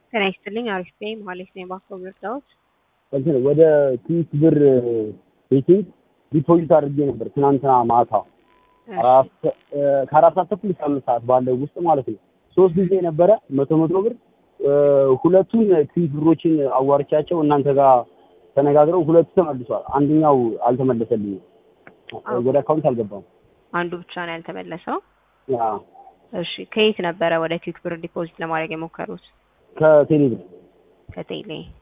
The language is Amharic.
ጤና ይስጥልኝ። አሪፍ ነኝ። መሀሌት ነኝ። ባኮ ምርጫዎች እንትን ወደ ትንሽ ብር ቤቲንግ ዲፖዚት አድርጌ ነበር ትናንትና ማታ አራት- እ፣ ከአራት ሰዓት ተኩል እስከ አምስት ሰዓት ባለው ውስጥ ማለት ነው። ሶስት ጊዜ ነበረ መቶ መቶ ብር እ፣ ሁለቱን ትንሽ ብሮችን አዋርቻቸው እናንተ ጋር ተነጋግረው ሁለቱ ተመልሷል። አንደኛው አልተመለሰልኝም። ወደ አካውንት አልገባም። አንዱ ብቻ ነው ያልተመለሰው። ያ እሺ ከየት ነበረ ወደ ኪክ ብር ዲፖዚት ለማድረግ የሞከሩት? ከቴሌ ብር ከቴሌ